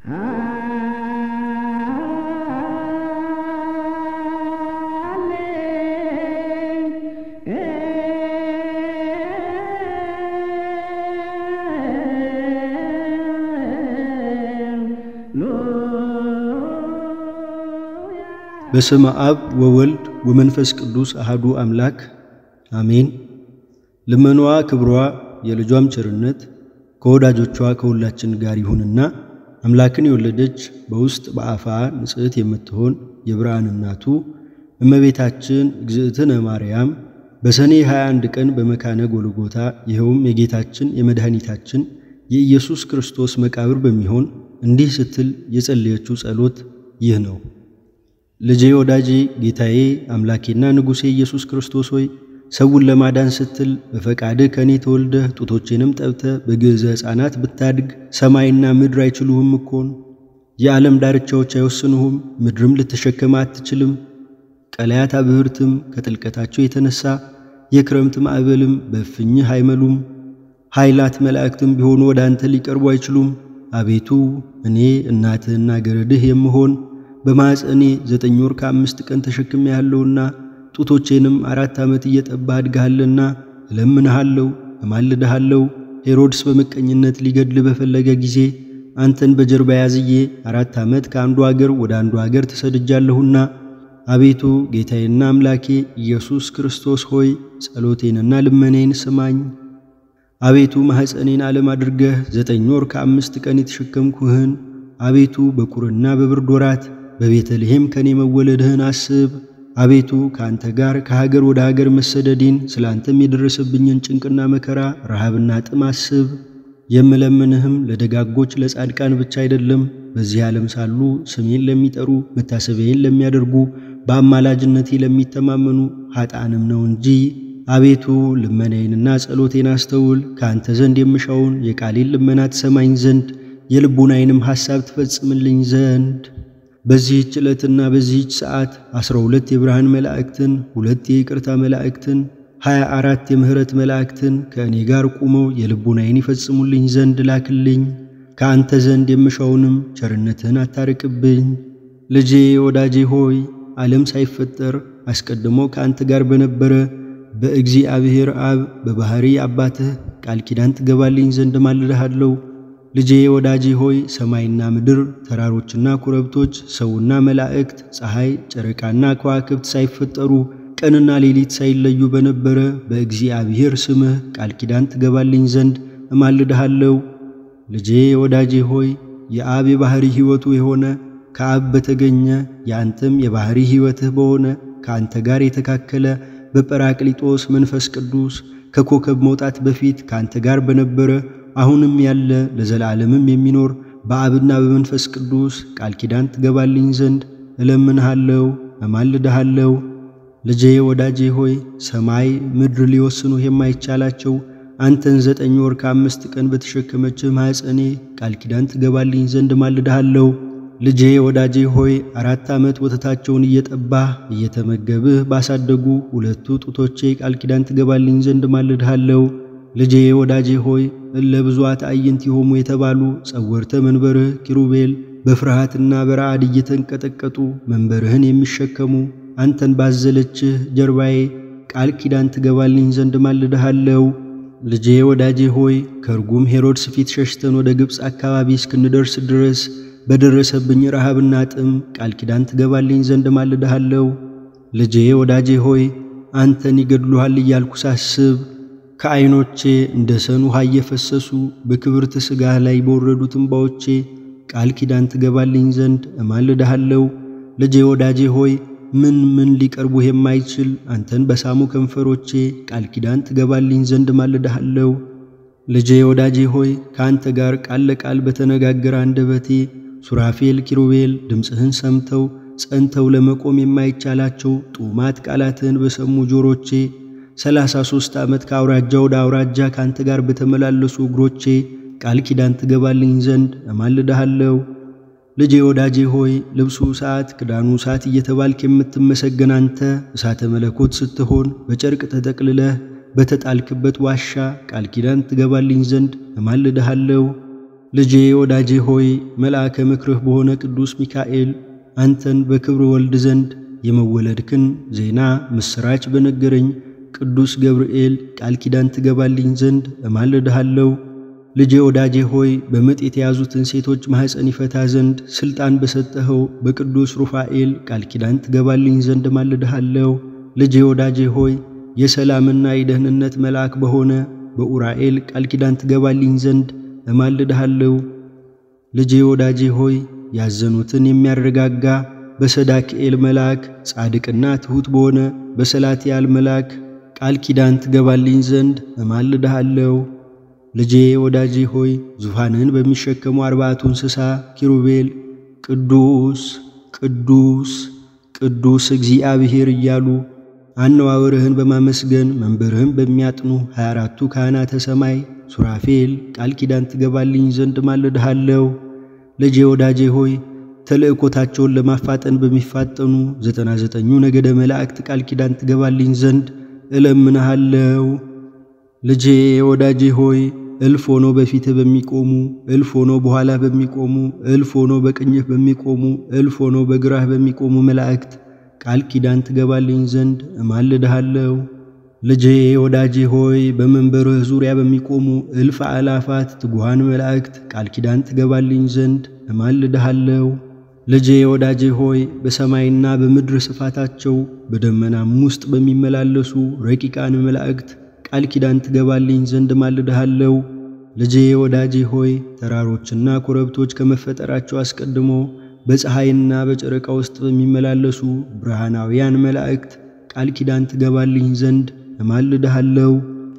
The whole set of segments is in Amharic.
በስመ አብ ወወልድ ወመንፈስ ቅዱስ አሃዱ አምላክ አሜን። ልመናዋ ክብሯ የልጇም ቸርነት ከወዳጆቿ ከሁላችን ጋር ይሁንና አምላክን የወለደች በውስጥ በአፋ ንጽሕት የምትሆን የብርሃን እናቱ እመቤታችን እግዝእትነ ማርያም በሰኔ 21 ቀን በመካነ ጎልጎታ ይኸውም የጌታችን የመድኃኒታችን የኢየሱስ ክርስቶስ መቃብር በሚሆን እንዲህ ስትል የጸለየችው ጸሎት ይህ ነው። ልጄ ወዳጄ ጌታዬ አምላኬና ንጉሴ ኢየሱስ ክርስቶስ ሆይ ሰውን ለማዳን ስትል በፈቃድህ ከእኔ ተወልደህ ጡቶቼንም ጠብተህ በግዕዘ ሕፃናት ብታድግ ሰማይና ምድር አይችሉህም እኮን። የዓለም ዳርቻዎች አይወስኑህም፣ ምድርም ልትሸከመ አትችልም። ቀላያት አብህርትም ከጥልቀታቸው የተነሳ የክረምት ማዕበልም በእፍኝህ አይመሉም። ኃይላት መላእክትም ቢሆኑ ወደ አንተ ሊቀርቡ አይችሉም። አቤቱ እኔ እናትህና ገረድህ የምሆን በማኅፀኔ ዘጠኝ ወር ከአምስት ቀን ተሸክሜ ያለውና ጡቶቼንም አራት ዓመት እየጠባህ አድግሃልና እለምንሃለሁ፣ እማልድሃለሁ። ሄሮድስ በምቀኝነት ሊገድል በፈለገ ጊዜ አንተን በጀርባ ያዝዬ አራት ዓመት ከአንዱ አገር ወደ አንዱ አገር ተሰድጃለሁና አቤቱ ጌታዬና አምላኬ ኢየሱስ ክርስቶስ ሆይ ጸሎቴንና ልመኔን ስማኝ። አቤቱ ማኅፀኔን ዓለም አድርገህ ዘጠኝ ወር ከአምስት ቀን የተሸከምኩህን አቤቱ በቁርና በብርድ ወራት በቤተልሔም ከኔ መወለድህን አስብ። አቤቱ ከአንተ ጋር ከሀገር ወደ ሀገር መሰደዴን ስለ አንተም የደረሰብኝን ጭንቅና መከራ ረሃብና ጥም አስብ። የምለምንህም ለደጋጎች ለጻድቃን ብቻ አይደለም፣ በዚህ ዓለም ሳሉ ስሜን ለሚጠሩ መታሰቢያዬን ለሚያደርጉ በአማላጅነቴ ለሚተማመኑ ኃጣንም ነው እንጂ። አቤቱ ልመናዬንና ጸሎቴን አስተውል። ከአንተ ዘንድ የምሻውን የቃሌን ልመና ትሰማኝ ዘንድ የልቡናዬንም ሐሳብ ትፈጽምልኝ ዘንድ በዚህች ዕለትና በዚህች ሰዓት ዐሥራ ሁለት የብርሃን መላእክትን ሁለት የይቅርታ መላእክትን ሀያ አራት የምሕረት መላእክትን ከእኔ ጋር ቁመው የልቡናዬን ይፈጽሙልኝ ዘንድ ላክልኝ። ከአንተ ዘንድ የምሻውንም ቸርነትህን አታርቅብኝ። ልጄ ወዳጄ ሆይ ዓለም ሳይፈጠር አስቀድሞ ከአንተ ጋር በነበረ በእግዚአብሔር አብ በባሕሪ አባትህ ቃል ኪዳን ትገባልኝ ዘንድ ማልድሃለሁ። ልጄ ወዳጄ ሆይ ሰማይና ምድር፣ ተራሮችና ኮረብቶች፣ ሰውና መላእክት፣ ፀሐይ፣ ጨረቃና ከዋክብት ሳይፈጠሩ ቀንና ሌሊት ሳይለዩ በነበረ በእግዚአብሔር ስምህ ቃል ኪዳን ትገባልኝ ዘንድ እማልድሃለሁ። ልጄ ወዳጄ ሆይ የአብ የባሕሪ ሕይወቱ የሆነ ከአብ በተገኘ የአንተም የባሕሪ ሕይወትህ በሆነ ከአንተ ጋር የተካከለ በጰራቅሊጦስ መንፈስ ቅዱስ ከኮከብ መውጣት በፊት ከአንተ ጋር በነበረ አሁንም ያለ ለዘላለምም የሚኖር በአብና በመንፈስ ቅዱስ ቃል ኪዳን ትገባልኝ ዘንድ እለምንሃለሁ፣ እማልድሃለሁ። ልጄ ወዳጄ ሆይ ሰማይ ምድር ሊወስኑህ የማይቻላቸው አንተን ዘጠኝ ወር ከአምስት ቀን በተሸከመችህ ማኅፀኔ ቃል ኪዳን ትገባልኝ ዘንድ እማልድሃለሁ። ልጄ ወዳጄ ሆይ አራት ዓመት ወተታቸውን እየጠባህ እየተመገብህ ባሳደጉ ሁለቱ ጡቶቼ ቃል ኪዳን ትገባልኝ ዘንድ እማልድሃለሁ። ልጄ ወዳጄ ሆይ እለ ብዙኃት አዕይንት ይሆሙ የተባሉ ጸወርተ መንበርህ ኪሩቤል በፍርሃትና በረዓድ እየተንቀጠቀጡ መንበርህን የሚሸከሙ አንተን ባዘለችህ ጀርባዬ ቃል ኪዳን ትገባልኝ ዘንድ እማልድሃለሁ። ልጄ ወዳጄ ሆይ ከርጉም ሄሮድስ ፊት ሸሽተን ወደ ግብፅ አካባቢ እስክንደርስ ድረስ በደረሰብኝ ረሃብና ጥም ቃል ኪዳን ትገባልኝ ዘንድ እማልድሃለሁ። ልጄ ወዳጄ ሆይ አንተን ይገድሉሃል እያልኩ ሳስብ ከዐይኖቼ እንደ ሰን ውሃ እየፈሰሱ በክብርት ሥጋህ ላይ በወረዱት እምባዎቼ ቃል ኪዳን ትገባልኝ ዘንድ እማልድሃለሁ። ልጄ ወዳጄ ሆይ ምን ምን ሊቀርቡህ የማይችል አንተን በሳሙ ከንፈሮቼ ቃል ኪዳን ትገባልኝ ዘንድ እማልድሃለሁ። ልጄ ወዳጄ ሆይ ከአንተ ጋር ቃል ለቃል በተነጋገረ አንደበቴ ሱራፌል ኪሩቤል ድምፅህን ሰምተው ጸንተው ለመቆም የማይቻላቸው ጡማት ቃላትህን በሰሙ ጆሮቼ ሰላሳ ሦስት ዓመት ከአውራጃ ወደ አውራጃ ከአንተ ጋር በተመላለሱ እግሮቼ ቃል ኪዳን ትገባልኝ ዘንድ እማልድሃለሁ። ልጄ ወዳጄ ሆይ ልብሱ እሳት ክዳኑ እሳት እየተባልክ የምትመሰገን አንተ እሳተ መለኮት ስትሆን በጨርቅ ተጠቅልለህ በተጣልክበት ዋሻ ቃል ኪዳን ትገባልኝ ዘንድ እማልድሃለሁ። ልጄ ወዳጄ ሆይ መልአከ ምክርህ በሆነ ቅዱስ ሚካኤል አንተን በክብር ወልድ ዘንድ የመወለድክን ዜና ምስራች በነገረኝ ቅዱስ ገብርኤል ቃል ኪዳን ትገባልኝ ዘንድ እማልድሃለሁ። ልጄ ወዳጄ ሆይ በምጥ የተያዙትን ሴቶች ማኅፀን ይፈታ ዘንድ ሥልጣን በሰጠኸው በቅዱስ ሩፋኤል ቃል ኪዳን ትገባልኝ ዘንድ እማልድሃለሁ። ልጄ ወዳጄ ሆይ የሰላምና የደህንነት መልአክ በሆነ በኡራኤል ቃል ኪዳን ትገባልኝ ዘንድ እማልድሃለሁ። ልጄ ወዳጄ ሆይ ያዘኑትን የሚያረጋጋ በሰዳክኤል መልአክ ጻድቅና ትሑት በሆነ በሰላትያል መልአክ ቃል ኪዳን ትገባልኝ ዘንድ እማልድሃለሁ። ልጄ ወዳጄ ሆይ ዙፋንን በሚሸከሙ አርባዕቱ እንስሳ ኪሩቤል ቅዱስ ቅዱስ ቅዱስ እግዚአብሔር እያሉ አነዋወርህን በማመስገን መንበርህን በሚያጥኑ ሀያ አራቱ ካህናተ ሰማይ ሱራፌል ቃል ኪዳን ትገባልኝ ዘንድ እማልድሃለሁ። ልጄ ወዳጄ ሆይ ተልእኮታቸውን ለማፋጠን በሚፋጠኑ ዘጠና ዘጠኙ ነገደ መላእክት ቃል ኪዳን ትገባልኝ ዘንድ እለምንሃለሁ። ልጄ ወዳጄ ሆይ እልፍ ሆኖ በፊትህ በሚቆሙ እልፍ ሆኖ በኋላህ በሚቆሙ እልፍ ሆኖ በቀኝህ በሚቆሙ እልፍ ሆኖ በግራህ በሚቆሙ መላእክት ቃል ኪዳን ትገባልኝ ዘንድ እማልድሃለሁ። ልጄ ወዳጄ ሆይ በመንበርህ ዙሪያ በሚቆሙ እልፍ አእላፋት ትጉሃን መላእክት ቃል ኪዳን ትገባልኝ ዘንድ እማልድሃለሁ። ልጄ ወዳጄ ሆይ በሰማይና በምድር ስፋታቸው በደመናም ውስጥ በሚመላለሱ ረቂቃን መላእክት ቃል ኪዳን ትገባልኝ ዘንድ እማልድሃለሁ። ልጄ ወዳጄ ሆይ ተራሮችና ኮረብቶች ከመፈጠራቸው አስቀድሞ በፀሐይና በጨረቃ ውስጥ በሚመላለሱ ብርሃናውያን መላእክት ቃል ኪዳን ትገባልኝ ዘንድ እማልድሃለሁ።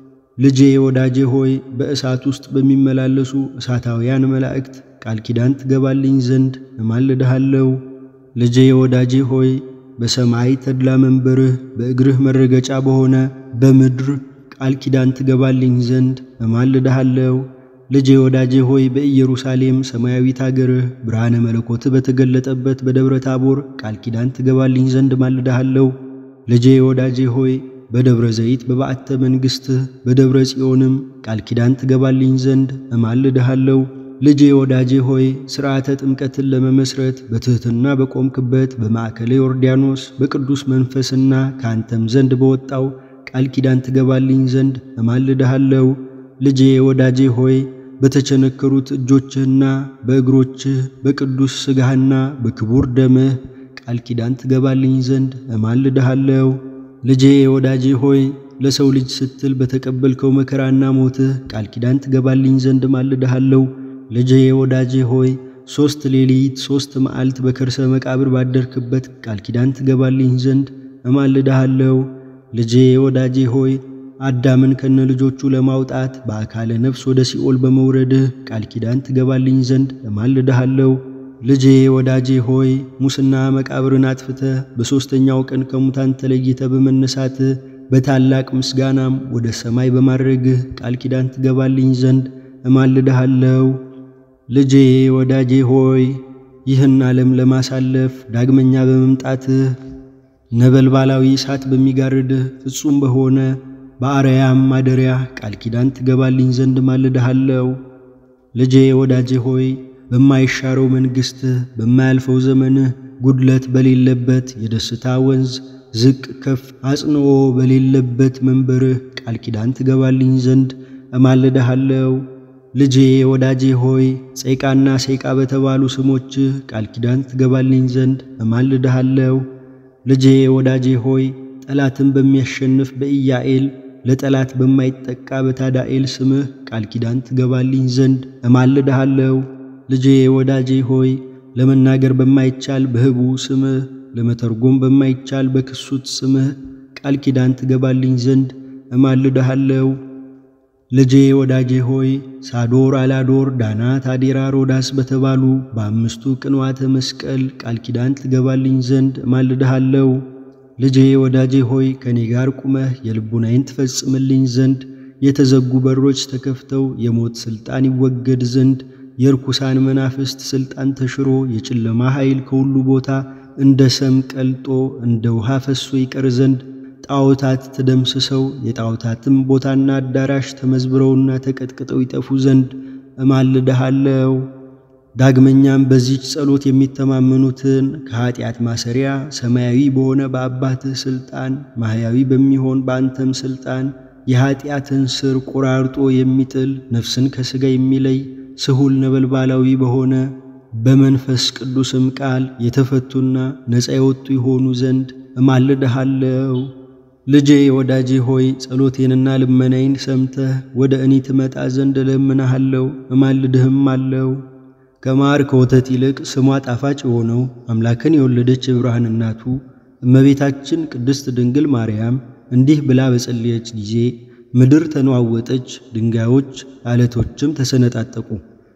ልጄ ወዳጄ ሆይ በእሳት ውስጥ በሚመላለሱ እሳታውያን መላእክት ቃል ኪዳን ትገባልኝ ዘንድ እማልድሃለሁ። ልጄ ወዳጄ ሆይ በሰማይ ተድላ መንበርህ በእግርህ መረገጫ በሆነ በምድር ቃል ኪዳን ትገባልኝ ዘንድ እማልድሃለሁ። ልጄ ወዳጄ ሆይ በኢየሩሳሌም ሰማያዊት አገርህ ብርሃነ መለኮት በተገለጠበት በደብረ ታቦር ቃል ኪዳን ትገባልኝ ዘንድ እማልድሃለሁ። ልጄ ወዳጄ ሆይ በደብረ ዘይት በባዕተ መንግሥትህ በደብረ ጽዮንም ቃል ኪዳን ትገባልኝ ዘንድ እማልድሃለሁ። ልጄ ወዳጄ ሆይ ሥርዓተ ጥምቀትን ለመመስረት በትሕትና በቆምክበት በማዕከለ ዮርዳኖስ በቅዱስ መንፈስና ከአንተም ዘንድ በወጣው ቃል ኪዳን ትገባልኝ ዘንድ እማልድሃለሁ። ልጄ ወዳጄ ሆይ በተቸነከሩት እጆችህና በእግሮችህ በቅዱስ ሥጋህና በክቡር ደምህ ቃል ኪዳን ትገባልኝ ዘንድ እማልድሃለሁ። ልጄ ወዳጄ ሆይ ለሰው ልጅ ስትል በተቀበልከው መከራና ሞትህ ቃል ኪዳን ትገባልኝ ዘንድ እማልድሃለሁ። ልጄ ወዳጄ ሆይ ሦስት ሌሊት ሦስት መዓልት በከርሰ መቃብር ባደርክበት ቃል ኪዳን ትገባልኝ ዘንድ እማልድሃለሁ። ልጄ ወዳጄ ሆይ አዳምን ከነ ልጆቹ ለማውጣት በአካለ ነፍስ ወደ ሲኦል በመውረድህ ቃል ኪዳን ትገባልኝ ዘንድ እማልድሃለሁ። ልጄ ወዳጄ ሆይ ሙስና መቃብርን አጥፍተህ በሦስተኛው ቀን ከሙታን ተለይተ በመነሳትህ በታላቅ ምስጋናም ወደ ሰማይ በማድረግህ ቃል ኪዳን ትገባልኝ ዘንድ እማልድሃለሁ። ልጄ ወዳጄ ሆይ ይህን ዓለም ለማሳለፍ ዳግመኛ በመምጣትህ ነበልባላዊ እሳት በሚጋርድህ ፍጹም በሆነ በአርያም ማደሪያ ቃል ኪዳን ትገባልኝ ዘንድ እማልድሃለሁ። ልጄ ወዳጄ ሆይ በማይሻረው መንግሥትህ በማያልፈው ዘመንህ ጉድለት በሌለበት የደስታ ወንዝ ዝቅ ከፍ አጽንኦ በሌለበት መንበርህ ቃል ኪዳን ትገባልኝ ዘንድ እማልድሃለሁ። ልጄ ወዳጄ ሆይ ጸይቃና ሰይቃ በተባሉ ስሞችህ ቃል ኪዳን ትገባልኝ ዘንድ እማልድሃለሁ። ልጄ ወዳጄ ሆይ ጠላትን በሚያሸንፍ በኢያኤል ለጠላት በማይጠቃ በታዳኤል ስምህ ቃል ኪዳን ትገባልኝ ዘንድ እማልድሃለሁ። ልጄ ወዳጄ ሆይ ለመናገር በማይቻል በህቡ ስምህ ለመተርጎም በማይቻል በክሱት ስምህ ቃል ኪዳን ትገባልኝ ዘንድ እማልድሃለሁ። ልጄ ወዳጄ ሆይ ሳዶር፣ አላዶር፣ ዳናት፣ አዴራ፣ ሮዳስ በተባሉ በአምስቱ ቅንዋተ መስቀል ቃል ኪዳን ትገባልኝ ዘንድ እማልድሃለሁ። ልጄ ወዳጄ ሆይ ከኔ ጋር ቁመህ የልቡናዬን ትፈጽምልኝ ዘንድ የተዘጉ በሮች ተከፍተው የሞት ሥልጣን ይወገድ ዘንድ የርኩሳን መናፍስት ሥልጣን ተሽሮ የጨለማ ኃይል ከሁሉ ቦታ እንደ ሰም ቀልጦ እንደ ውሃ ፈሶ ይቀር ዘንድ ጣዖታት ተደምስሰው የጣዖታትም ቦታና አዳራሽ ተመዝብረውና ተቀጥቅጠው ይጠፉ ዘንድ እማልድሃለው። ዳግመኛም በዚች ጸሎት የሚተማመኑትን ከኀጢአት ማሰሪያ ሰማያዊ በሆነ በአባትህ ሥልጣን ማሕያዊ በሚሆን በአንተም ሥልጣን የኀጢአትን ሥር ቆራርጦ የሚጥል ነፍስን ከሥጋ የሚለይ ስሁል ነበልባላዊ በሆነ በመንፈስ ቅዱስም ቃል የተፈቱና ነፃ የወጡ ይሆኑ ዘንድ እማልድሃለው። ልጄ ወዳጄ ሆይ ጸሎቴንና ልመናዬን ሰምተህ ወደ እኔ ትመጣ ዘንድ እለምንሃለው እማልድህም አለው። ከማር ከወተት ይልቅ ስሟ ጣፋጭ የሆነው አምላክን የወለደች የብርሃን እናቱ እመቤታችን ቅድስት ድንግል ማርያም እንዲህ ብላ በጸለየች ጊዜ ምድር ተነዋወጠች፣ ድንጋዮች አለቶችም ተሰነጣጠቁ፣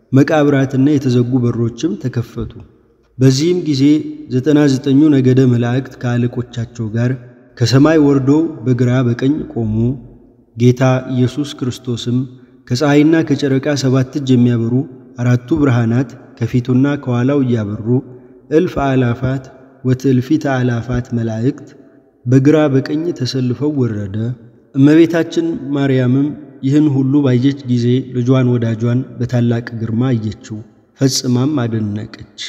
መቃብራትና የተዘጉ በሮችም ተከፈቱ። በዚህም ጊዜ ዘጠና ዘጠኙ ነገደ መላእክት ከአለቆቻቸው ጋር ከሰማይ ወርዶ በግራ በቀኝ ቆሙ። ጌታ ኢየሱስ ክርስቶስም ከፀሐይና ከጨረቃ ሰባት እጅ የሚያበሩ አራቱ ብርሃናት ከፊቱና ከኋላው እያበሩ እልፍ አእላፋት ወትእልፊተ አእላፋት መላእክት በግራ በቀኝ ተሰልፈው ወረደ። እመቤታችን ማርያምም ይህን ሁሉ ባየች ጊዜ ልጇን ወዳጇን በታላቅ ግርማ አየችው፣ ፈጽማም አደነቀች።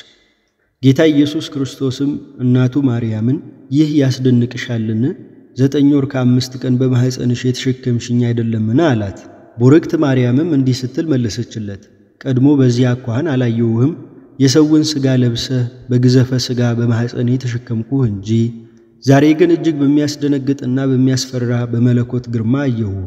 ጌታ ኢየሱስ ክርስቶስም እናቱ ማርያምን ይህ ያስደንቅሻልን? ዘጠኝ ወር ከአምስት ቀን በማኅፀንሽ የተሸከምሽኝ አይደለምን? አላት። ቡርክት ማርያምም እንዲህ ስትል መለሰችለት፣ ቀድሞ በዚህ አኳኋን አላየውህም። የሰውን ሥጋ ለብሰህ በግዘፈ ሥጋ በማኅፀኔ ተሸከምኩህ እንጂ ዛሬ ግን እጅግ በሚያስደነግጥና በሚያስፈራ በመለኮት ግርማ አየሁህ።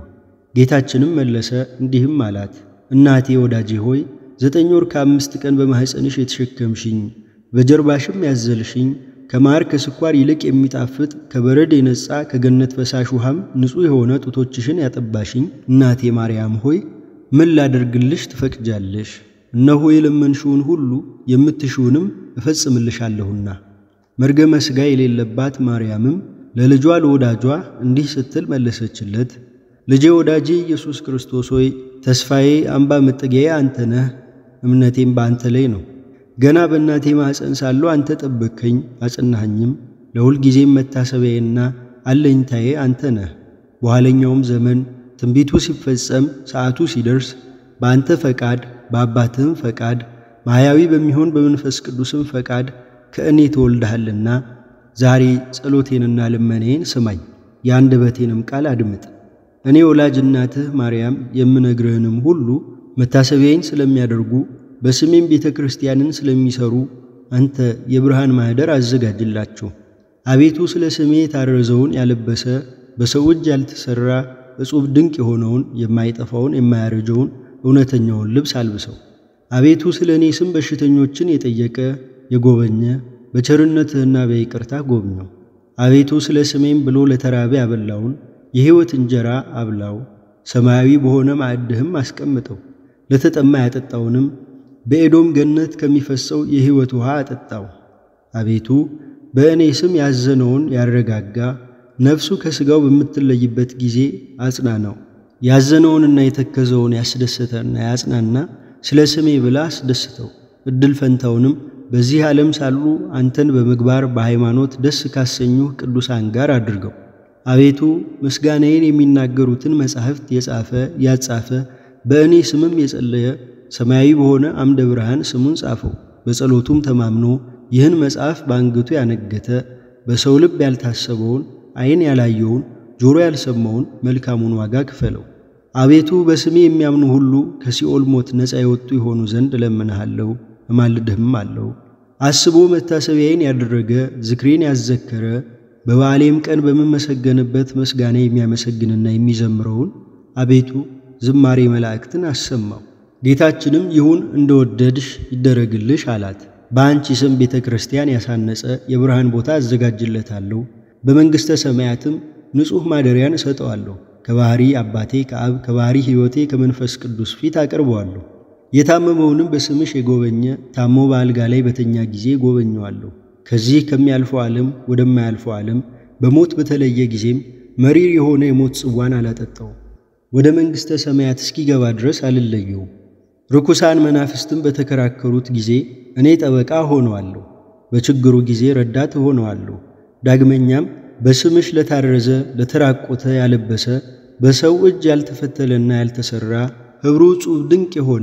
ጌታችንም መለሰ እንዲህም አላት፣ እናቴ ወዳጄ ሆይ ዘጠኝ ወር ከአምስት ቀን በማኅፀንሽ የተሸከምሽኝ በጀርባሽም ያዘልሽኝ ከማር ከስኳር ይልቅ የሚጣፍጥ ከበረድ የነጻ ከገነት ፈሳሽ ውሃም ንጹሕ የሆነ ጡቶችሽን ያጠባሽኝ እናቴ ማርያም ሆይ ምን ላደርግልሽ ትፈቅጃለሽ? እነሆ የለመንሽውን ሁሉ የምትሽውንም እፈጽምልሻለሁና። መርገመ ሥጋ የሌለባት ማርያምም ለልጇ ለወዳጇ እንዲህ ስትል መለሰችለት፣ ልጄ ወዳጄ ኢየሱስ ክርስቶስ ሆይ ተስፋዬ፣ አምባ መጠጊያዬ አንተ ነህ። እምነቴም በአንተ ላይ ነው። ገና በእናቴ ማኅፀን ሳለሁ አንተ ጠበቅከኝ አጸናኸኝም። ለሁል ጊዜም መታሰቢያዬና አለኝታዬ አንተ ነህ። በኋለኛውም ዘመን ትንቢቱ ሲፈጸም ሰዓቱ ሲደርስ በአንተ ፈቃድ በአባትህም ፈቃድ ማሕያዊ በሚሆን በመንፈስ ቅዱስም ፈቃድ ከእኔ ተወልደሃልና ዛሬ ጸሎቴንና ልመኔን ስማኝ፣ የአንደበቴንም ቃል አድምጥ። እኔ ወላጅ እናትህ ማርያም የምነግርህንም ሁሉ መታሰቢያዬን ስለሚያደርጉ በስሜም ቤተ ክርስቲያንን ስለሚሰሩ አንተ የብርሃን ማኅደር አዘጋጅላቸው። አቤቱ ስለ ስሜ የታረዘውን ያለበሰ በሰው እጅ ያልተሠራ እጹብ ድንቅ የሆነውን የማይጠፋውን የማያረጀውን እውነተኛውን ልብስ አልብሰው። አቤቱ ስለ እኔ ስም በሽተኞችን የጠየቀ የጎበኘ በቸርነትህና በይቅርታ ጎብኘው። አቤቱ ስለ ስሜም ብሎ ለተራበ ያበላውን የሕይወት እንጀራ አብላው። ሰማያዊ በሆነ ማዕድህም አስቀምጠው። ለተጠማ ያጠጣውንም በኤዶም ገነት ከሚፈሰው የሕይወት ውሃ አጠጣው። አቤቱ በእኔ ስም ያዘነውን ያረጋጋ፣ ነፍሱ ከሥጋው በምትለይበት ጊዜ አጽናናው። ያዘነውንና የተከዘውን ያስደሰተና ያጽናና፣ ስለ ስሜ ብላ አስደስተው። ዕድል ፈንታውንም በዚህ ዓለም ሳሉ አንተን በምግባር በሃይማኖት ደስ ካሰኙህ ቅዱሳን ጋር አድርገው። አቤቱ ምስጋናዬን የሚናገሩትን መጻሕፍት የጻፈ ያጻፈ በእኔ ስምም የጸለየ ሰማያዊ በሆነ አምደ ብርሃን ስሙን ጻፈው። በጸሎቱም ተማምኖ ይህን መጽሐፍ በአንገቱ ያነገተ በሰው ልብ ያልታሰበውን ዓይን ያላየውን ጆሮ ያልሰማውን መልካሙን ዋጋ ክፈለው። አቤቱ በስሜ የሚያምኑ ሁሉ ከሲኦል ሞት ነፃ የወጡ የሆኑ ዘንድ እለምንሃለሁ እማልድህም አለው። አስቦ መታሰቢያዬን ያደረገ ዝክሬን ያዘከረ በበዓሌም ቀን በምመሰገንበት ምስጋና የሚያመሰግንና የሚዘምረውን አቤቱ ዝማሬ መላእክትን አሰማው። ጌታችንም ይሁን እንደወደድሽ ይደረግልሽ አላት። በአንቺ ስም ቤተ ክርስቲያን ያሳነጸ የብርሃን ቦታ አዘጋጅለታለሁ። በመንግሥተ ሰማያትም ንጹሕ ማደሪያን እሰጠዋለሁ። ከባሕሪ አባቴ ከአብ ከባሕሪ ሕይወቴ ከመንፈስ ቅዱስ ፊት አቀርበዋለሁ። የታመመውንም በስምሽ የጎበኘ ታሞ በአልጋ ላይ በተኛ ጊዜ ጎበኘዋለሁ። ከዚህ ከሚያልፈው ዓለም ወደማያልፈው ዓለም በሞት በተለየ ጊዜም መሪር የሆነ የሞት ጽዋን አላጠጣው። ወደ መንግሥተ ሰማያት እስኪገባ ድረስ አልለየው። ርኩሳን መናፍስትም በተከራከሩት ጊዜ እኔ ጠበቃ ሆነዋለሁ፣ በችግሩ ጊዜ ረዳት ሆነዋለሁ። ዳግመኛም በስምሽ ለታረዘ ለተራቆተ ያለበሰ በሰው እጅ ያልተፈተለና ያልተሠራ ኅብሩ ጹብ ድንቅ የሆነ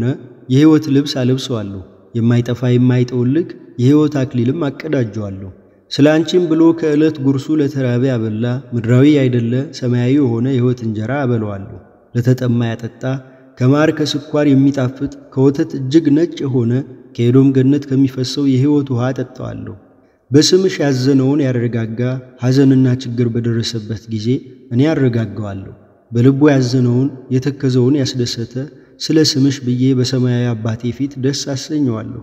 የሕይወት ልብስ አለብሰዋለሁ። የማይጠፋ የማይጠወልግ የሕይወት አክሊልም አቀዳጀዋለሁ። ስለ አንቺም ብሎ ከዕለት ጉርሱ ለተራበ ያበላ ምድራዊ አይደለ ሰማያዊ የሆነ የሕይወት እንጀራ አበለዋለሁ። ለተጠማ ያጠጣ ከማር ከስኳር የሚጣፍጥ ከወተት እጅግ ነጭ የሆነ ከኤዶም ገነት ከሚፈሰው የሕይወት ውሃ አጠጣዋለሁ። በስምሽ ያዘነውን ያረጋጋ ሐዘንና ችግር በደረሰበት ጊዜ እኔ አረጋጋዋለሁ። በልቡ ያዘነውን የተከዘውን ያስደሰተ ስለ ስምሽ ብዬ በሰማያዊ አባቴ ፊት ደስ አሰኘዋለሁ።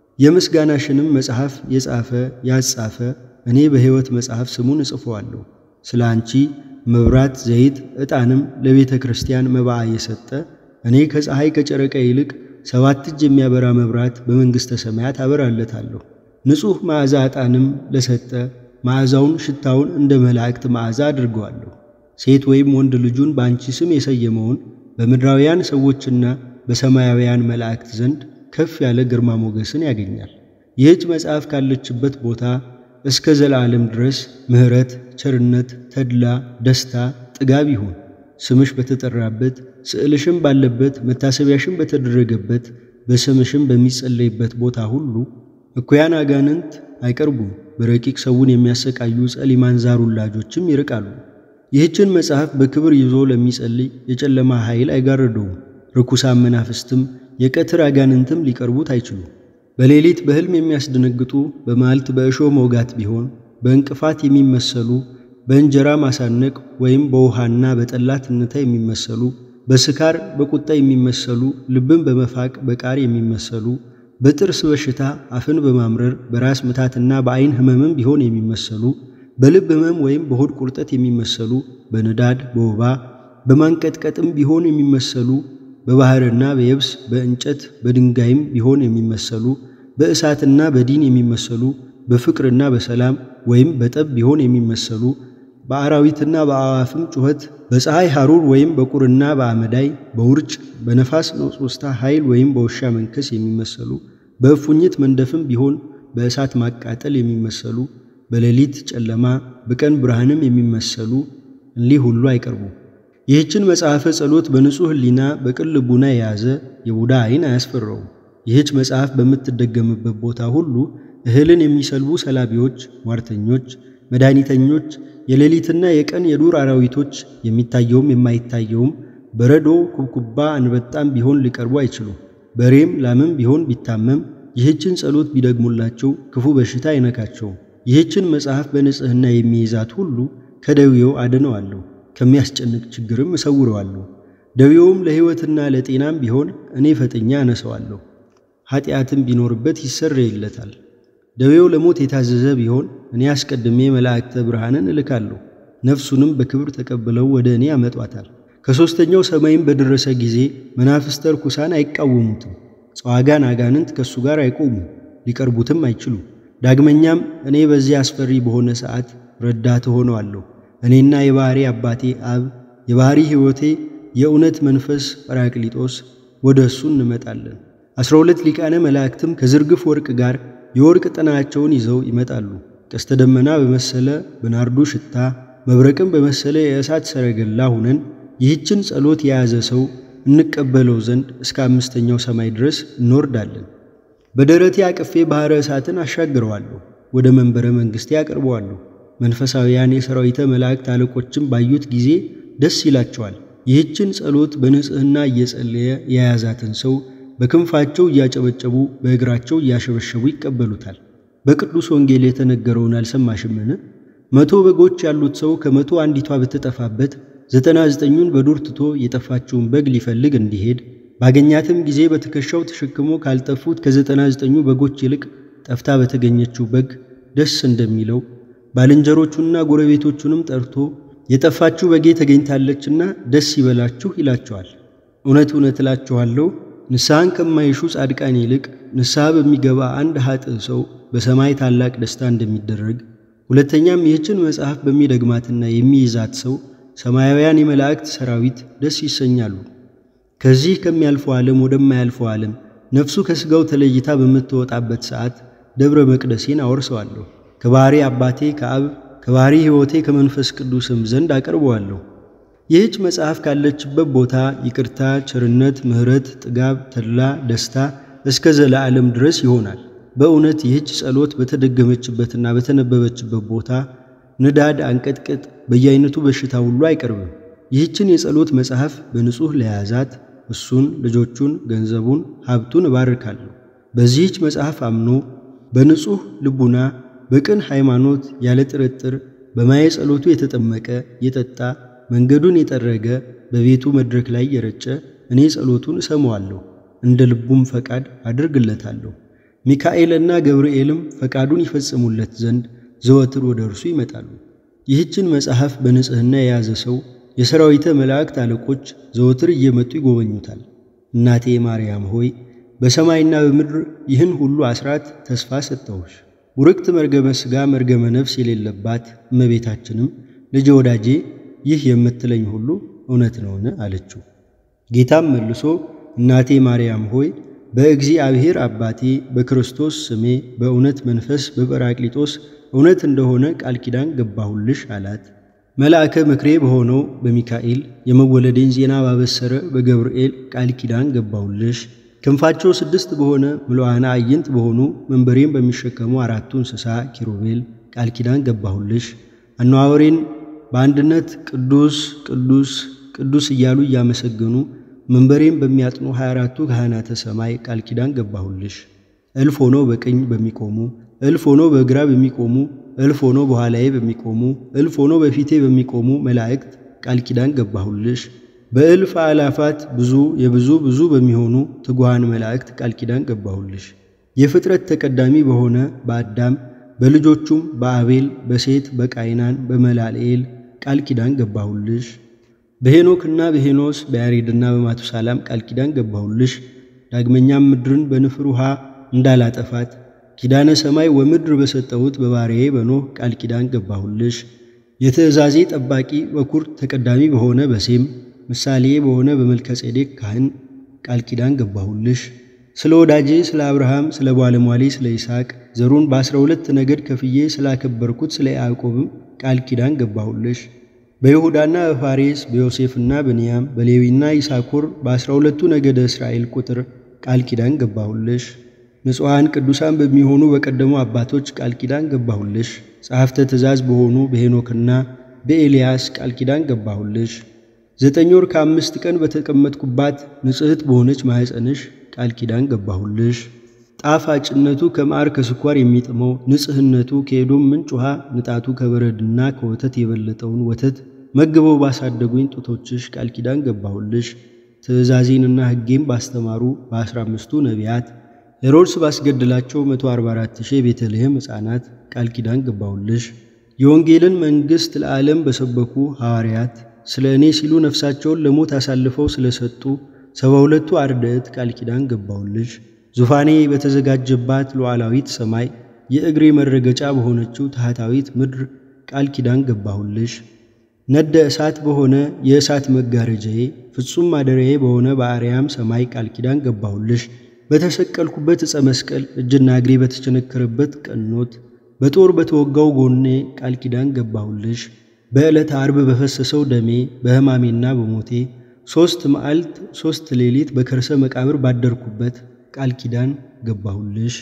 የምስጋናሽንም መጽሐፍ የጻፈ ያጻፈ እኔ በሕይወት መጽሐፍ ስሙን እጽፈዋለሁ። ስለ አንቺ መብራት፣ ዘይት፣ ዕጣንም ለቤተ ክርስቲያን መባዓ የሰጠ እኔ ከፀሐይ ከጨረቃ ይልቅ ሰባት እጅ የሚያበራ መብራት በመንግሥተ ሰማያት አበራለታለሁ። ንጹሕ መዓዛ ዕጣንም ለሰጠ መዓዛውን ሽታውን እንደ መላእክት መዓዛ አድርገዋለሁ። ሴት ወይም ወንድ ልጁን በአንቺ ስም የሰየመውን በምድራውያን ሰዎችና በሰማያውያን መላእክት ዘንድ ከፍ ያለ ግርማ ሞገስን ያገኛል። ይህች መጽሐፍ ካለችበት ቦታ እስከ ዘላለም ድረስ ምሕረት፣ ቸርነት፣ ተድላ፣ ደስታ፣ ጥጋብ ይሁን። ስምሽ በተጠራበት ስዕልሽም ባለበት መታሰቢያሽም በተደረገበት በስምሽም በሚጸለይበት ቦታ ሁሉ እኩያን አጋንንት አይቀርቡም። በረቂቅ ሰውን የሚያሰቃዩ ጸሊማን ዛር ውላጆችም ይርቃሉ። ይህችን መጽሐፍ በክብር ይዞ ለሚጸልይ የጨለማ ኃይል አይጋርደውም። ርኩሳን መናፍስትም የቀትር አጋንንትም ሊቀርቡት አይችሉም። በሌሊት በሕልም የሚያስደነግጡ በመዓልት በእሾህ መውጋት ቢሆን በእንቅፋት የሚመሰሉ በእንጀራ ማሳነቅ ወይም በውሃና በጠላ ትንታ የሚመሰሉ በስካር በቁጣ የሚመሰሉ ልብን በመፋቅ በቃር የሚመሰሉ በጥርስ በሽታ አፍን በማምረር በራስ ምታትና በዓይን ሕመምም ቢሆን የሚመሰሉ በልብ ሕመም ወይም በሆድ ቁርጠት የሚመሰሉ በንዳድ በወባ በማንቀጥቀጥም ቢሆን የሚመሰሉ በባሕርና በየብስ በእንጨት በድንጋይም ቢሆን የሚመሰሉ በእሳትና በዲን የሚመሰሉ በፍቅርና በሰላም ወይም በጠብ ቢሆን የሚመሰሉ በአራዊትና በአዕዋፍም ጩኸት በፀሐይ ሐሩር ወይም በቁርና በአመዳይ በውርጭ በነፋስ ነጾስታ ኃይል ወይም በውሻ መንከስ የሚመሰሉ በእፉኝት መንደፍም ቢሆን በእሳት ማቃጠል የሚመሰሉ በሌሊት ጨለማ በቀን ብርሃንም የሚመሰሉ እሊህ ሁሉ አይቀርቡም። ይህችን መጽሐፈ ጸሎት በንጹሕ ሕሊና በቅን ልቡና የያዘ የቡዳ ዓይን አያስፈራውም። ይህች መጽሐፍ በምትደገምበት ቦታ ሁሉ እህልን የሚሰልቡ ሰላቢዎች፣ ሟርተኞች፣ መድኃኒተኞች፣ የሌሊትና የቀን የዱር አራዊቶች የሚታየውም የማይታየውም በረዶ፣ ኩብኩባ፣ አንበጣም ቢሆን ሊቀርቡ አይችሉም። በሬም ላምም ቢሆን ቢታመም ይህችን ጸሎት ቢደግሙላቸው ክፉ በሽታ አይነካቸውም። ይህችን መጽሐፍ በንጽሕና የሚይዛት ሁሉ ከደዌው አድነዋለሁ፣ ከሚያስጨንቅ ችግርም እሰውረዋለሁ። ደዌውም ለሕይወትና ለጤናም ቢሆን እኔ ፈጥኛ አነሰዋለሁ። ኃጢአትም ቢኖርበት ይሰረይለታል። ደዌው ለሞት የታዘዘ ቢሆን እኔ አስቀድሜ መላእክተ ብርሃንን እልካለሁ፣ ነፍሱንም በክብር ተቀብለው ወደ እኔ ያመጧታል። ከሦስተኛው ሰማይም በደረሰ ጊዜ መናፍስተ ርኩሳን አይቃወሙትም። ጸዋጋን አጋንንት ከእሱ ጋር አይቆሙም፣ ሊቀርቡትም አይችሉም። ዳግመኛም እኔ በዚህ አስፈሪ በሆነ ሰዓት ረዳት ሆነዋለሁ። እኔና የባሕሪ አባቴ አብ የባሕሪ ሕይወቴ የእውነት መንፈስ ጰራቅሊጦስ ወደ እሱ እንመጣለን። ዐሥራ ሁለት ሊቃነ መላእክትም ከዝርግፍ ወርቅ ጋር የወርቅ ጥናቸውን ይዘው ይመጣሉ። ቀስተ ደመና በመሰለ በናርዱ ሽታ መብረቅም በመሰለ የእሳት ሰረገላ ሁነን ይህችን ጸሎት የያዘ ሰው እንቀበለው ዘንድ እስከ አምስተኛው ሰማይ ድረስ እንወርዳለን። በደረቴ አቅፌ ባሕረ እሳትን አሻግረዋለሁ፣ ወደ መንበረ መንግሥቴ አቀርበዋለሁ። መንፈሳውያን የሰራዊተ መላእክት አለቆችም ባዩት ጊዜ ደስ ይላቸዋል። ይህችን ጸሎት በንጽሕና እየጸለየ የያዛትን ሰው በክንፋቸው እያጨበጨቡ በእግራቸው እያሸበሸቡ ይቀበሉታል። በቅዱስ ወንጌል የተነገረውን አልሰማሽምን? መቶ በጎች ያሉት ሰው ከመቶ አንዲቷ ብትጠፋበት ዘጠና ዘጠኙን በዱር ትቶ የጠፋችውን በግ ሊፈልግ እንዲሄድ ባገኛትም ጊዜ በትከሻው ተሸክሞ ካልጠፉት ከዘጠና ዘጠኙ በጎች ይልቅ ጠፍታ በተገኘችው በግ ደስ እንደሚለው ባልንጀሮቹንና ጎረቤቶቹንም ጠርቶ የጠፋችሁ በጌ ተገኝታለችና ደስ ይበላችሁ ይላቸዋል። እውነት እውነት እላችኋለሁ ንስሐን ከማይሹ ጻድቃን ይልቅ ንስሐ በሚገባ አንድ ኃጥእ ሰው በሰማይ ታላቅ ደስታ እንደሚደረግ፣ ሁለተኛም ይህችን መጽሐፍ በሚደግማትና የሚይዛት ሰው ሰማያውያን የመላእክት ሰራዊት ደስ ይሰኛሉ። ከዚህ ከሚያልፈው ዓለም ወደማያልፈው ዓለም ነፍሱ ከሥጋው ተለይታ በምትወጣበት ሰዓት ደብረ መቅደሴን አወርሰዋለሁ። ከባሕሪ አባቴ ከአብ ከባሕሪ ሕይወቴ ከመንፈስ ቅዱስም ዘንድ አቀርበዋለሁ። ይህች መጽሐፍ ካለችበት ቦታ ይቅርታ፣ ቸርነት፣ ምሕረት፣ ጥጋብ፣ ተድላ፣ ደስታ እስከ ዘለዓለም ድረስ ይሆናል። በእውነት ይህች ጸሎት በተደገመችበትና በተነበበችበት ቦታ ንዳድ፣ አንቀጥቅጥ፣ በየአይነቱ በሽታ ሁሉ አይቀርብም። ይህችን የጸሎት መጽሐፍ በንጹሕ ለያዛት እሱን፣ ልጆቹን፣ ገንዘቡን፣ ሀብቱን እባርካለሁ። በዚህች መጽሐፍ አምኖ በንጹሕ ልቡና በቅን ሃይማኖት ያለ ጥርጥር በማየ ጸሎቱ የተጠመቀ የጠጣ መንገዱን የጠረገ በቤቱ መድረክ ላይ የረጨ እኔ ጸሎቱን እሰማዋለሁ፣ እንደ ልቡም ፈቃድ አድርግለታለሁ። ሚካኤልና ገብርኤልም ፈቃዱን ይፈጽሙለት ዘንድ ዘወትር ወደ እርሱ ይመጣሉ። ይህችን መጽሐፍ በንጽሕና የያዘ ሰው የሰራዊተ መላእክት አለቆች ዘወትር እየመጡ ይጎበኙታል። እናቴ ማርያም ሆይ በሰማይና በምድር ይህን ሁሉ አስራት ተስፋ ሰጠሁሽ። ውርክት መርገመ ሥጋ መርገመ ነፍስ የሌለባት እመቤታችንም ልጄ ወዳጄ ይህ የምትለኝ ሁሉ እውነት ነውን? አለችው። ጌታም መልሶ እናቴ ማርያም ሆይ በእግዚአብሔር አባቴ በክርስቶስ ስሜ በእውነት መንፈስ በጰራቅሊጦስ እውነት እንደሆነ ቃል ኪዳን ገባሁልሽ አላት። መልአከ ምክሬ በሆነው በሚካኤል የመወለዴን ዜና ባበሰረ በገብርኤል ቃል ኪዳን ገባሁልሽ። ክንፋቸው ስድስት በሆነ ምሉዓነ አዕይንት በሆኑ መንበሬን በሚሸከሙ አራቱ እንስሳ ኪሩቤል ቃል ኪዳን ገባሁልሽ። አነዋወሬን በአንድነት ቅዱስ ቅዱስ ቅዱስ እያሉ እያመሰገኑ መንበሬን በሚያጥኑ 24ቱ ካህናተ ሰማይ ቃል ኪዳን ገባሁልሽ። እልፍ ሆነው በቀኝ በሚቆሙ እልፍ ሆነው በግራ በሚቆሙ እልፍ ሆነው በኋላዬ በሚቆሙ እልፍ ሆነው በፊቴ በሚቆሙ መላእክት ቃል ኪዳን ገባሁልሽ። በእልፍ አላፋት ብዙ የብዙ ብዙ በሚሆኑ ትጉሃን መላእክት ቃል ኪዳን ገባሁልሽ። የፍጥረት ተቀዳሚ በሆነ በአዳም በልጆቹም በአቤል በሴት በቃይናን በመላልኤል ቃል ኪዳን ገባሁልሽ። በሄኖክና በሄኖስ በያሬድና በማቱሳላም ቃል ኪዳን ገባሁልሽ። ዳግመኛም ምድርን በንፍር ውሃ እንዳላጠፋት ኪዳነ ሰማይ ወምድር በሰጠሁት በባሪያዬ በኖህ ቃል ኪዳን ገባሁልሽ። የትእዛዜ ጠባቂ በኩር ተቀዳሚ በሆነ በሴም ምሳሌ በሆነ በመልከጼዴቅ ካህን ቃል ኪዳን ገባሁልሽ። ስለ ወዳጄ ስለ አብርሃም ስለ ባለሟሌ ስለ ይስሐቅ ዘሩን በአስራ ሁለት ነገድ ከፍዬ ስላከበርኩት ስለ ያዕቆብም ቃል ኪዳን ገባሁልሽ። በይሁዳና በፋሬስ በዮሴፍና በንያም በሌዊና ይሳኮር በአስራ ሁለቱ ነገደ እስራኤል ቁጥር ቃል ኪዳን ገባሁልሽ። ንጹሐን ቅዱሳን በሚሆኑ በቀደሙ አባቶች ቃል ኪዳን ገባሁልሽ። ጸሐፍተ ትእዛዝ በሆኑ በሄኖክና በኤልያስ ቃል ኪዳን ገባሁልሽ። ዘጠኝ ወር ከአምስት ቀን በተቀመጥኩባት ንጽሕት በሆነች ማኅፀንሽ ቃል ኪዳን ገባሁልሽ። ጣፋጭነቱ ከማር ከስኳር የሚጥመው ንጽሕነቱ ከኤዶም ምንጭ ውሃ ንጣቱ ከበረድና ከወተት የበለጠውን ወተት መግበው ባሳደጉኝ ጡቶችሽ ቃል ኪዳን ገባሁልሽ። ትእዛዜንና ሕጌም ባስተማሩ በአስራ አምስቱ ነቢያት ሄሮድስ ባስገድላቸው 144 ሺህ የቤተልሔም ሕፃናት ቃል ኪዳን ገባሁልሽ። የወንጌልን መንግሥት ለዓለም በሰበኩ ሐዋርያት ስለ እኔ ሲሉ ነፍሳቸውን ለሞት አሳልፈው ስለሰጡ ሰባ ሁለቱ አርድእት ቃል ኪዳን ገባሁልሽ። ዙፋኔ በተዘጋጀባት ሉዓላዊት ሰማይ የእግሬ መረገጫ በሆነችው ታሕታዊት ምድር ቃል ኪዳን ገባሁልሽ። ነደ እሳት በሆነ የእሳት መጋረጃዬ ፍጹም ማደሪያዬ በሆነ በአርያም ሰማይ ቃል ኪዳን ገባሁልሽ። በተሰቀልኩበት ዕፀ መስቀል እጅና እግሬ በተቸነከረበት ቀኖት በጦር በተወጋው ጎኔ ቃል ኪዳን ገባሁልሽ። በዕለተ ዓርብ በፈሰሰው ደሜ በሕማሜና በሞቴ ሦስት መዓልት ሦስት ሌሊት በከርሰ መቃብር ባደርኩበት ቃል ኪዳን ገባሁልሽ።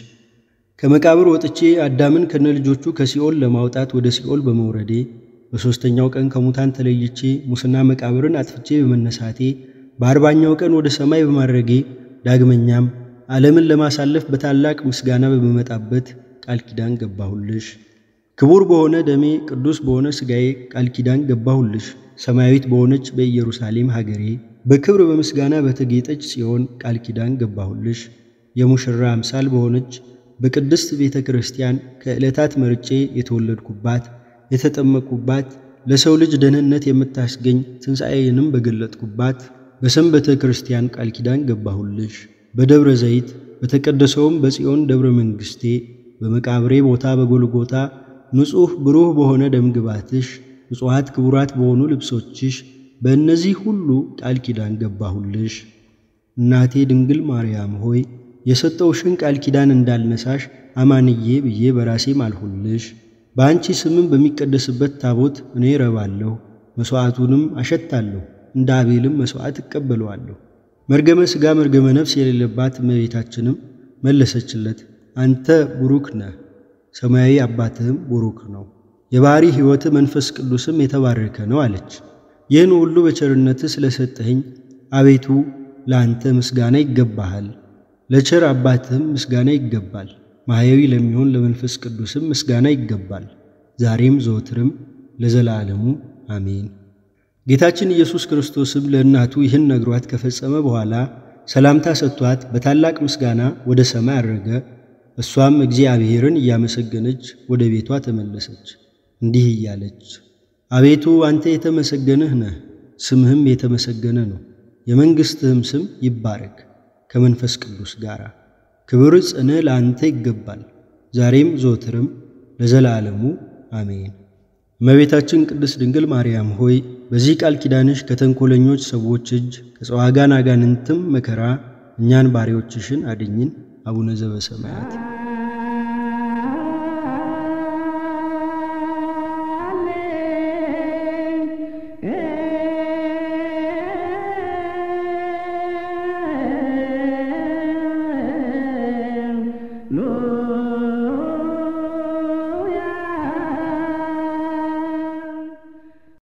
ከመቃብር ወጥቼ አዳምን ከነልጆቹ ከሲኦል ለማውጣት ወደ ሲኦል በመውረዴ በሦስተኛው ቀን ከሙታን ተለይቼ ሙስና መቃብርን አጥፍቼ በመነሳቴ በአርባኛው ቀን ወደ ሰማይ በማድረጌ ዳግመኛም ዓለምን ለማሳለፍ በታላቅ ምስጋና በመመጣበት ቃል ኪዳን ገባሁልሽ። ክቡር በሆነ ደሜ ቅዱስ በሆነ ሥጋዬ ቃል ኪዳን ገባሁልሽ። ሰማያዊት በሆነች በኢየሩሳሌም ሀገሬ በክብር በምስጋና በተጌጠች ጽዮን ቃል ኪዳን ገባሁልሽ። የሙሽራ አምሳል በሆነች በቅድስት ቤተ ክርስቲያን ከዕለታት መርጬ የተወለድኩባት የተጠመቅኩባት ለሰው ልጅ ደህንነት የምታስገኝ ትንሣኤንም በገለጥኩባት በሰንበተ ክርስቲያን ቃል ኪዳን ገባሁልሽ። በደብረ ዘይት በተቀደሰውም በጽዮን ደብረ መንግሥቴ በመቃብሬ ቦታ በጎልጎታ ንጹሕ ብሩህ በሆነ ደምግባትሽ ንጹሐት ክቡራት በሆኑ ልብሶችሽ በእነዚህ ሁሉ ቃል ኪዳን ገባሁልሽ። እናቴ ድንግል ማርያም ሆይ የሰጠውሽን ቃል ኪዳን እንዳልነሳሽ አማንዬ ብዬ በራሴ ማልሁልሽ። በአንቺ ስምም በሚቀደስበት ታቦት እኔ ረባለሁ። መሥዋዕቱንም አሸታለሁ፣ እንደ አቤልም መሥዋዕት እቀበለዋለሁ። መርገመ ሥጋ መርገመ ነፍስ የሌለባት እመቤታችንም መለሰችለት፣ አንተ ቡሩክ ነህ፣ ሰማያዊ አባትህም ቡሩክ ነው፣ የባሕሪ ሕይወት መንፈስ ቅዱስም የተባረከ ነው አለች። ይህን ሁሉ በቸርነትህ ስለሰጠኸኝ አቤቱ ለአንተ ምስጋና ይገባሃል፣ ለቸር አባትህም ምስጋና ይገባል፣ ማሕያዊ ለሚሆን ለመንፈስ ቅዱስም ምስጋና ይገባል፣ ዛሬም ዘወትርም ለዘላለሙ አሜን። ጌታችን ኢየሱስ ክርስቶስም ለእናቱ ይህን ነግሯት ከፈጸመ በኋላ ሰላምታ ሰጥቷት በታላቅ ምስጋና ወደ ሰማይ አረገ። እሷም እግዚአብሔርን እያመሰገነች ወደ ቤቷ ተመለሰች፣ እንዲህ እያለች አቤቱ አንተ የተመሰገንህ ነህ፣ ስምህም የተመሰገነ ነው። የመንግሥትህም ስም ይባረክ ከመንፈስ ቅዱስ ጋር። ክብር ጽንዕ ለአንተ ይገባል፣ ዛሬም ዘወትርም ለዘላለሙ አሜን። እመቤታችን ቅድስት ድንግል ማርያም ሆይ በዚህ ቃል ኪዳንሽ ከተንኮለኞች ሰዎች እጅ ከጸዋጋን አጋንንትም መከራ እኛን ባሪያዎችሽን አድኝን። አቡነ ዘበሰማያት